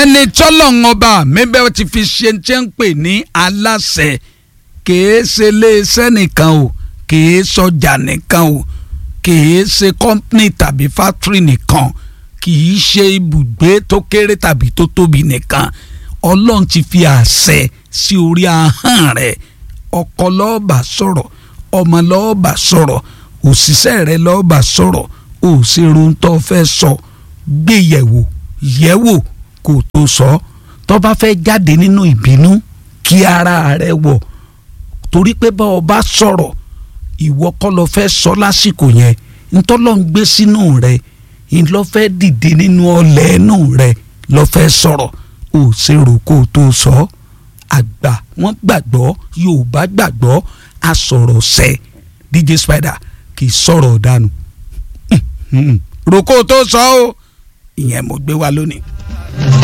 ẹni tọ́lọ́run ọba mi bẹ́ẹ̀ ti fi ṣe ń ṣe ń pè ní aláṣẹ kìí ṣe iléeṣẹ́ nìkan o kìí sọjà nìkan o kìí ṣe kọ́ńpìnì tàbí fátírì nìkan kìí ṣe ibùgbé tó kéré tàbí tó tóbi nìkan ọlọ́run ti fi àṣẹ sí orí ahọ́n rẹ̀ ọkọ lọ́ọ̀bà sọ̀rọ̀ ọmọ lọ́ọ̀bà sọ̀rọ̀ òṣìṣẹ́ rẹ̀ lọ́ọ̀bà sọ̀rọ̀ òṣèrò ń tọ́ fẹ́ sọ gbéyẹ̀wò yẹ̀wò kó tó sọ tó bá fẹ́ jáde nínú ìbínú kí ara rẹ̀ wọ̀ torí pé bá ọ bá sọ̀rọ̀ ìwọ kọ́ lọ fẹ́ sọ lásìkò yẹn ntọ́lọ́ ń gbé sínú rẹ̀ ńlọ fẹ́ dìde nínú ọlẹ̀ ẹnu rẹ̀ lọ fẹ́ sọ̀rọ̀ ò ṣèrò kó o tó sọ àgbà wọ́n gbàgbọ́ Yorùbá gbàgbọ́ asọ̀rọ̀ sẹ́ DJ Spider kì í sọ̀rọ̀ dànù rò kó o tó sọ ọ́ ìyẹn mo gbé wá lónìí.